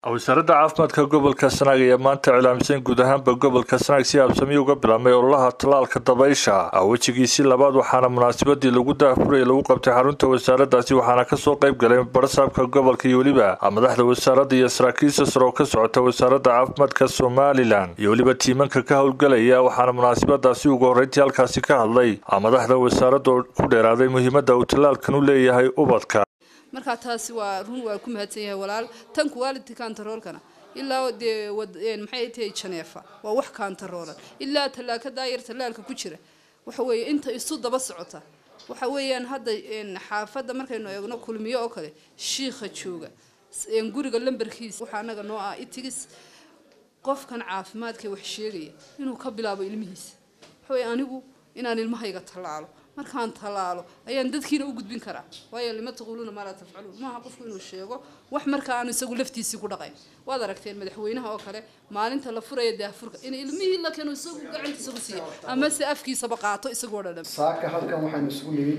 wasaaradda caafimaadka gobolka sanaag ayaa maanta iclaamsan guud ahaanba gobolka sanaag si habsami uga bilaabmay ololaha tallaalka dabaysha wejigiisii labaad waxaana munaasabadii lagu daahfuraya lagu qabtay xarunta wasaaraddaasi waxaana kasoo qayb galay barasaabka gobolka iyo weliba madaxda wasaaradda iyo saraakiisha sare oo ka socota wasaaradda caafimaadka somalilan iyo weliba tiimanka ka howlgalaya waxaana munaasabadaasi ugu horreyntii halkaasi ka hadlay madaxda wasaaradda oo ku dheeraaday muhiimadda uu tallaalkan u leeyahay ubadka markaa taasi waa run waa ku mahadsan yahay walaal tan quality kantaroolkana ilaa dee maxay tahay janeefa waa wax kantaroolan ilaa tallaaka daayar tallaalka ku jira waxa weeye inta isu daba socota waxa weeyaan hadda xaafadda markaynu eegno kulmiyo oo kale shiikha jooga guriga lambarkiisa waxaa anaga noo ah itigis qofkan caafimaadka wax sheegaya inuu ka bilaabo ilmihiisa waxa weye anigu inaan ilmahayga tallaalo markaan tallaalo ayaan dadkiina u gudbin karaa waayo lima taquuluuna maa laa tafcaluun maaha qofku inuu sheego wax marka aanu isagu laftiisii ku dhaqayn waad aragteen madaxweynaha oo kale maalinta la furaya daafurka in ilmihii la keeno isagu gacantiisa ku siiya ama se afkiisaba qaato isagoo dhan saaka halkan waxaynu isugu nimid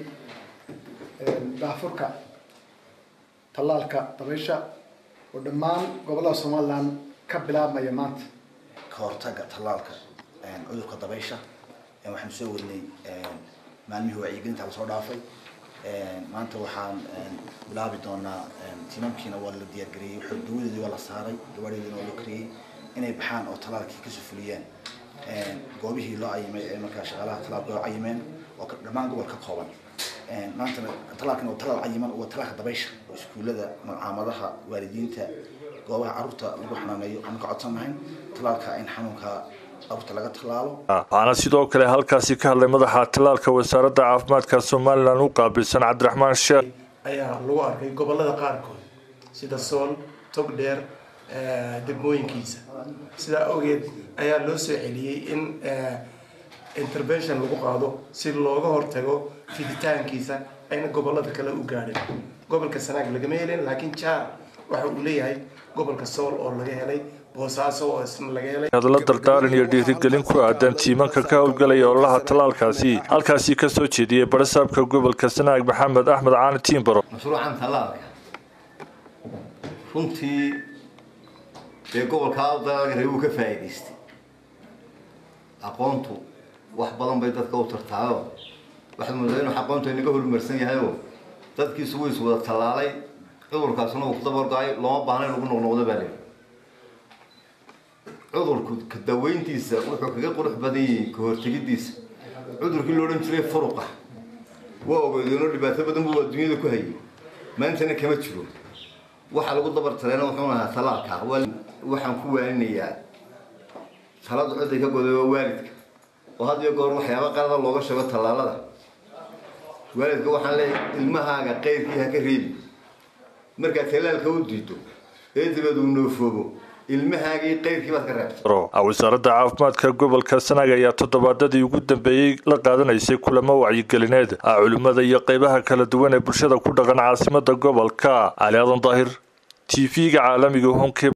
daafurka tallaalka dabaysha oo dhammaan gobollada somalilan ka bilaabmaya maanta ka hortaga tallaalka cudurka dabaysha waxaanu soo wadnay maalmihii wacyigelinta lasoo dhaafay maanta waxaan bilaabi doonaa tiimamkiina waa la diyaargareeyey dawadeedii waa la saaray gabaadheediina waa loo kariyey inay baxaan oo talaalkii kasoo fuliyaan goobihii loo cayimay ee markaa shaqaalaha talaalka loo cayimeen oo dhammaan gobol ka kooban maantana talaalkan waa talaal cayiman waa talaalka dabaysha oo iskuullada malcaamadaha waalidiinta goobaha carruurta lagu xanaaneeyo aan ka codsanahayn talaalka in xanuunka waxaana sidoo kale halkaasi ka hadlay madaxa tallaalka wasaaradda caafimaadka somalilan u qaabilsan cabdiraxmaan sheekh ayaa lagu arkay gobolada qaarkood sida sool togdheer degmooyinkiisa sidaa awgeed ayaa loo soo celiyey in intervention lagu qaado si looga hortago fiditaankiisa ayna gobolada kale u gaadhin gobolka sanaag lagama helin laakiin jaar waxa uu leeyahay gobolka sool oo laga helay hadallo dardaaran iyo dhiirigelin ku aadan tiimanka ka howlgalaya ololaha tallaalkaasi halkaasi kasoo jeediyey barasaabka gobolka sanaag maxamed axmed caani tiimbaro mashruucan tallaalka runtii dee gobolkaa dalaalka reer wuu ka faa'iidaystay aqoontu wax badan bay dadka u tartaayo waxaad moodaa inuu aqoontu inaga horumarsan yahayoo dadkiisu wuu is wada tallaalay cudurkaasuna uu ku dabargo-ay looma baahna in lagu noqnoqdo baa leehi cudurku ka daweyntiisa wuxuu kaga qurux badan yahay ka hortegidiisa cudurkii lo odhan jiray furuqa waa ogeedeenoo dhibaato badan buu adduunyada ku hayay maantana kama jiro waxaa lagu dabartaleena wuxuu ahaa talaalka waxaan ku waaninayaa talada ciday ka goday waa waalidka oo had iyo goor waxyaaba qalada looga sheego tallaalada waalidka waxaan leeyahay ilmahaaga qayrkii ha ka reebi markaad talaalka u diido ee dabeed uu noofoobo ilmahaagii qayrkii baad ka reebtay wasaaradda caafimaadka gobolka sanaag ayaa toddobaadadii ugu dambeeyey la qaadanaysay kulamo wacyigelineed culimmada iyo qeybaha kala duwan ee bulshada ku dhaqan caasimada gobolka cali aadan daahir t v-ga caalamiga honke